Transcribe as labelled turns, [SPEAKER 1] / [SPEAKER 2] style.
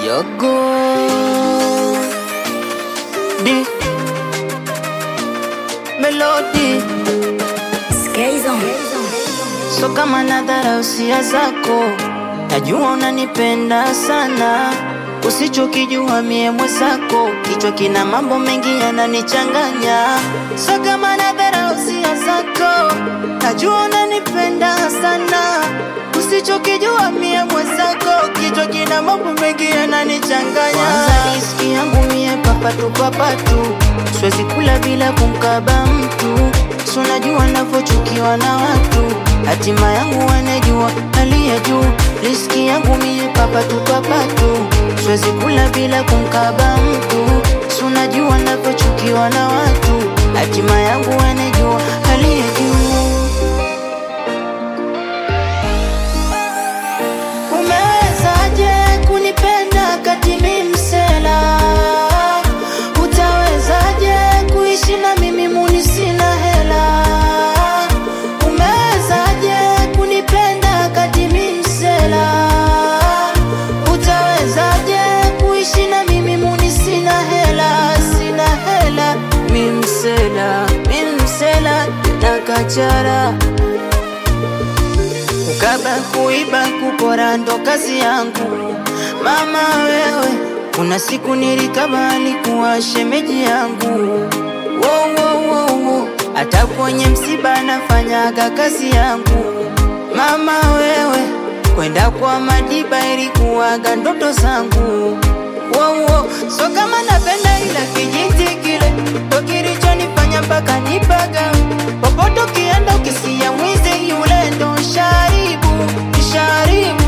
[SPEAKER 1] Yogo Di Melody So kama nadhara usia zako Najua unanipenda sana Usichokijua mie mwenzako Kichwa kina mambo mengi yananichanganya So kama nadhara usia zako Najua unanipenda sana Usichokijua mie mwenzako Kichwa kina mambo mengi yananichanganya Kwanza riski yangu mie papatu papatu Siwezi kula bila kumkaba mtu So najua navyochukiwa na watu Hatima yangu wanajua aliye juu Riski yangu mie papatu papatu Siwezi kula bila kumkaba mtu So najua navyochukiwa na watu Hatima yangu wanajua aliye juu Umewezaje kunipenda kati mi msela? Utawezaje kuishi na mimi muni sina hela? Umewezaje kunipenda kati mi msela? Utawezaje kuishi na mimi muni sina hela? Sina hela, mi msela, mi msela na kachara Kukaba, kuiba, kupora ndo kazi yangu. Mama wewe, kuna siku nilikaba alikuwa shemeji yangu. Wo, wo, wo, wo. Hata kwenye msiba nafanyaga kazi yangu. Mama wewe, kwenda kwa madiba ilikuwaga ndoto zangu. Wo, wo. So kama napenda ila kijiti kile ndo kilichonifanya mpaka nipaga popote ukienda ukisia mwizi yule ndo sharibu sharibu